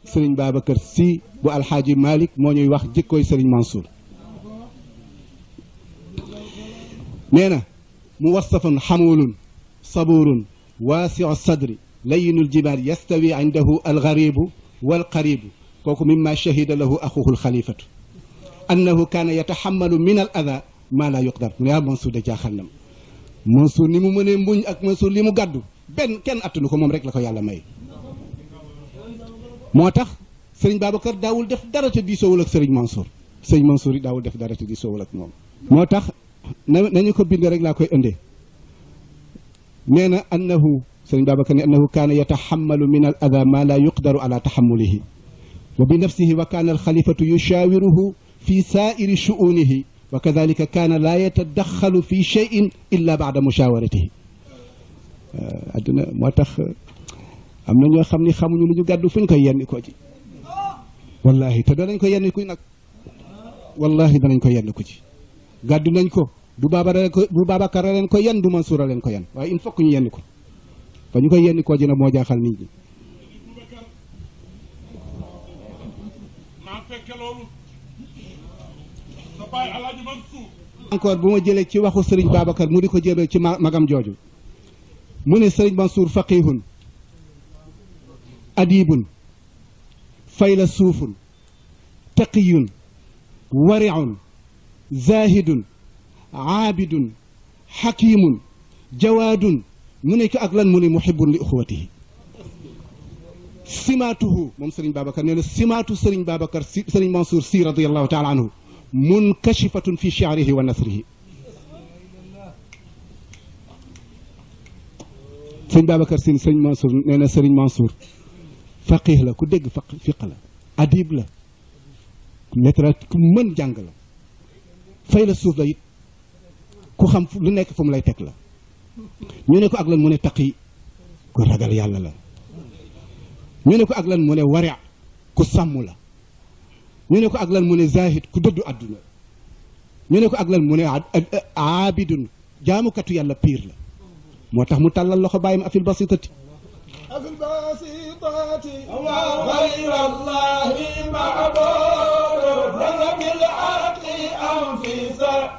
sëriñ Babacar Sy bu alxaaji Malick moo ñuy wax jikkooy sëriñ Mansour nee na mu wasafun xamulun saburun waasiu sadri layinul jibaal yastawi indahu algaribu walqaribu kooku mimma shahida lahu axuhu alxalifatu annahu kaana yataxamalu min al ada maa laa yuqdar mu ne ah Mansour de jaaxal na ma Mansour ni mu mënee mbuñ ak Mansour li mu gàddu benn kenn attanu ko moom rek la ko yàlla may moo tax sëriñ Babacar daawul def dara te diisoowul ak sëriñ Mansour sëriñ Mansour yi daawul def dara te diisoowul ak moom moo tax na nañu ko bind rek laa koy indee nee na annahu sëriñ Babacar ne annahu kaana yataxamalu min al ada maa laa yuqdaru ala taxamulihi wa bi nafsihi wa kaana alxalifatu yushaawiruhu fi saairi shuunihi wa kadalika kaana laa yatadaxalu fi cheyin illa baada mushawaratihi adduna moo tax am na ñoo xam ni xamuñu lu ñu gàddu fu ñu koy yenn ko ci wallahi te danañ ko yenn ku nag wallahi danañ ko yenn ko ci gàddu nañ ko du baabara ko du Babacar leen ko yenn du Mansour leen ko yenn waaye il faut que ñu yenn ko fa ñu koy yenn koo ji nag moo jaaxal nit ñi encore bu ma jëlee ci waxu Serigne Babacar mu di ko jëlee ci magam jooju mu ne Serigne Mansour faqihun adibun faylasuufun taqiyun wariun zahidun aabidun xakimun jawaadun mu ne ko ak lan mu ne muhibun li uxuwatihi simaatuhu moom Serigne Babacar nee na simaatu Serigne Babacar si Serigne Mansour si radiallahu taala anhu munkashifatun fi shi'rihi wa nasrihi Serigne Babacar si Serigne Mansour nee na Serigne Mansour faqih la ku dégg faq fiq la adib la littérature ku mën jàng la fay la suuf la it ku xam lu nekk fu mu lay teg la ñu ne ko ak lan mu ne taqi ku ragal yàlla la ñu ne ko ak lan mu ne wari ku sàmm la ñu ne ko ak lan mu ne zahid ku dëddu àdduna ñu ne ko ak lan mu ne aabidun jaamukatu yàlla piir la moo tax mu tàllal loxo bàyyim afil basitati أفي البسيطات غير الله معبود لك بالعقل أنفسا